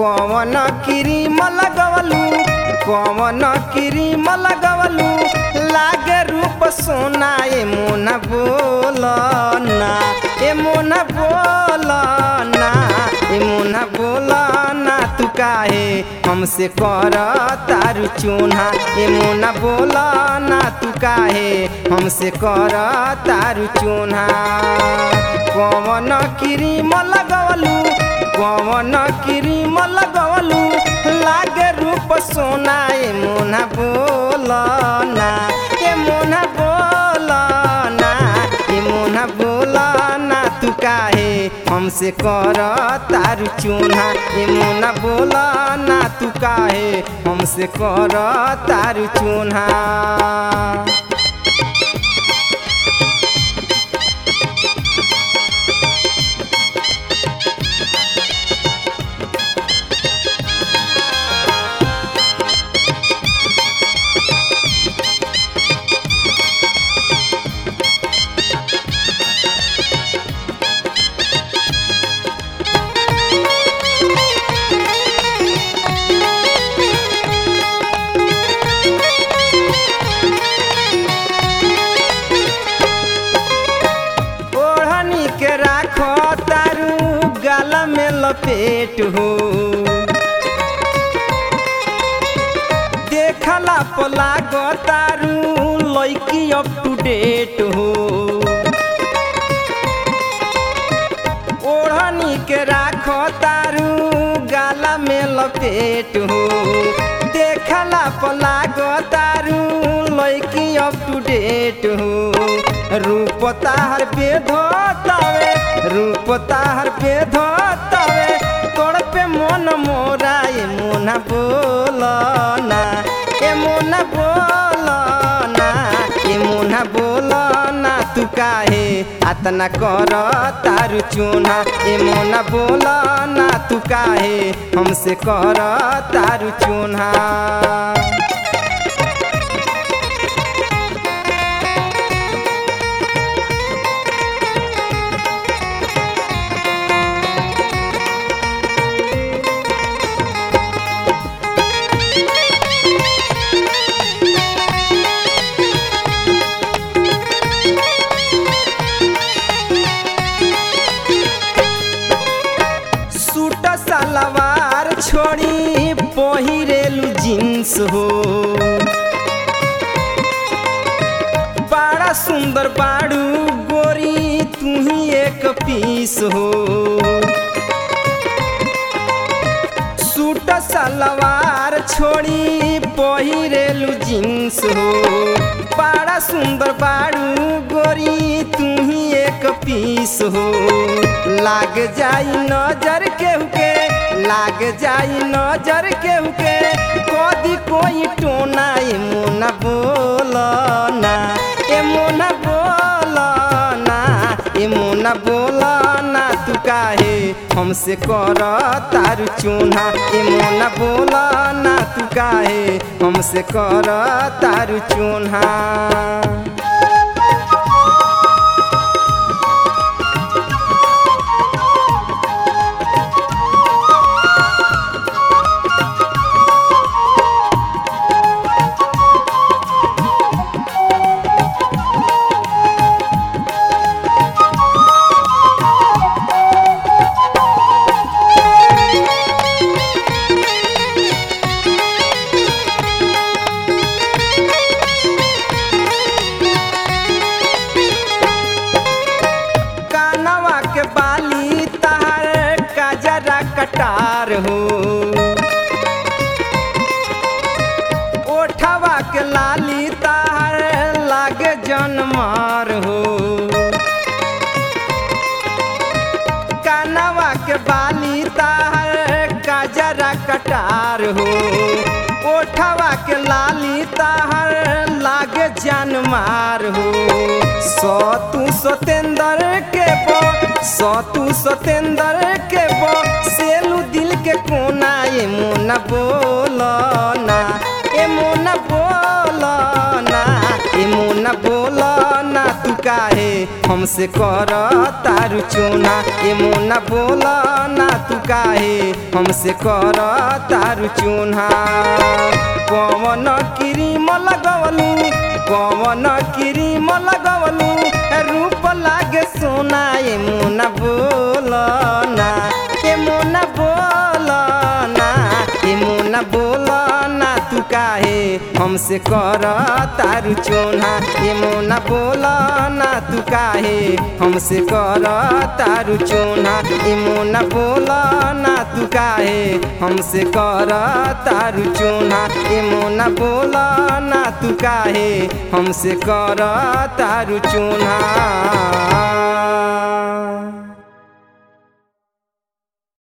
कौन क्रीम लगवलू कौन क्रीम लगवलू लागे रूप सोना ए मोना बोल ना ए मोना बोल ना ए मोना बोल ना तू काहे हमसे कर तारू चून्हा ए मोना बोल ना तू काहे हमसे कर तारू चून्हा कौन क्रीम लगवलू कौन क्रीम लगवलू लागे रूप सोना ए मोना बोल ना ए मोना बोल ना ए मोना बोल ना तू काहे हमसे कर तारू चून्हा ए मोना बोल ना तू काहे हमसे कर तारू चून्हा ओढ़नी के राखो तारू गाल में लपेट हो देखला पला गो तारू लैकी अप टू डेट हो ओढ़नी के राखो तारू गाला में लपेट हो देखला पला गो तारू लैकी अप टू डेट हो रूप ताहर पे धोतावे रूप ताहर पे धोतावे तोड़ पे मन मोरा ए मोना बोल ना ए मोना बोल ना ए मोना बोल ना तू काहे अतना कर तारू चून्हा ए मोना बोल ना तू काहे हमसे कर तारू चून्हा सूट सलवार छोड़ी पहिरेलू जींस हो बड़ा सुंदर बाड़ू गोरी तू ही एक पीस हो सूट सलवार छोड़ी पहिरेलू जींस हो बड़ा सुंदर बाड़ू गोरी तू ही एक पीस हो लाग जाई नजर केहू के लाग जाई नजर केहू के कदी कोई टोना ए मोना बोल ना ए मोना बोल ना ए मोना बोल ना तू काहे हमसे कर तारू चून्हा ए मोना बोल ना तू काहे हमसे कर तारू चून्हा कानवा के बाली तार काजरा कटार हो ओठवा के लाली तार लागे जनमार हो कानवा के बाली तार काजरा कटार हो ओठवा के लाली तार लागे जानमार हो सतु सतेंद्र के बो सतु सतेंद्र के बो सेलू दिल के कोना ए मोना बोल ना ए मोना बोल ना ए मोना बोल ना तू काहे हमसे कर तारू चूना ए मोना बोला ना तू काहे हमसे कर तारू चूना पवन क्रीम लगवलू पवन क्रीम लगवलू रूप लागे सोना ए मोना बोला ना ए मोना बोला ना ए मोना बोला ना तू काहे हमसे कर तारू चोना ए मोना बोला ना तू काहे हमसे कर तारू चोना ए मोना बोला ना तू काहे हमसे कर तारू चोना ए मोना बोला ना तू काहे हमसे कर तारू चोना